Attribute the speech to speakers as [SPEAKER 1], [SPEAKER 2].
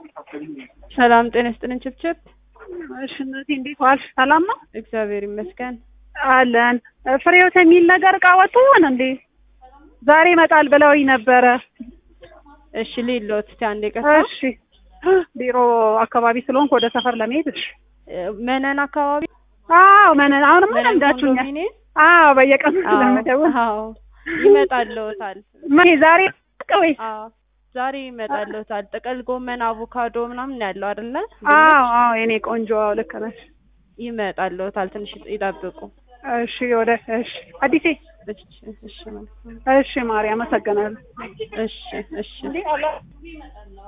[SPEAKER 1] ሰላም ጤና ይስጥልን ችብችብ።
[SPEAKER 2] እሺ እናቴ እንዴት ዋልሽ? ሰላም ነው
[SPEAKER 1] እግዚአብሔር ይመስገን።
[SPEAKER 2] አለን። ፍሬዎት የሚል ነገር እቃ ወጥቶ ይሆን እንዴ? ዛሬ ይመጣል ብለውኝ ነበረ።
[SPEAKER 1] እሺ ሊሎት እስቲ አንዴ ቀስ
[SPEAKER 2] እሺ ቢሮ አካባቢ ስለሆንኩ ወደ ሰፈር ለመሄድ እሺ።
[SPEAKER 1] መነን አካባቢ
[SPEAKER 2] አዎ መነን አሁንማ
[SPEAKER 1] መነን
[SPEAKER 2] ለምዳችሁኛል።
[SPEAKER 1] ኮንዶሚኒየም?
[SPEAKER 2] አዎ በየቀኑ
[SPEAKER 1] አዎ
[SPEAKER 2] ስለምደውል
[SPEAKER 1] አዎ ይመጣልዎታል።
[SPEAKER 2] መቼ ዛሬ ወይስ?
[SPEAKER 1] አዎ ዛሬ ይመጣልዎታል። ጥቅል ጎመን፣ አቮካዶ ምናምን ነው ያለው አይደለ?
[SPEAKER 2] አዎ አዎ የኔ ቆንጆ አዎ ልክ ነሽ።
[SPEAKER 1] ይመጣልዎታል። ትንሽ ይጠብቁ።
[SPEAKER 2] እሺ ወደ እሺ አዲሴ
[SPEAKER 1] እሺ እሺ መልካም።
[SPEAKER 2] እሺ ማርያም አመሰግናለሁ።
[SPEAKER 1] እሺ እሺ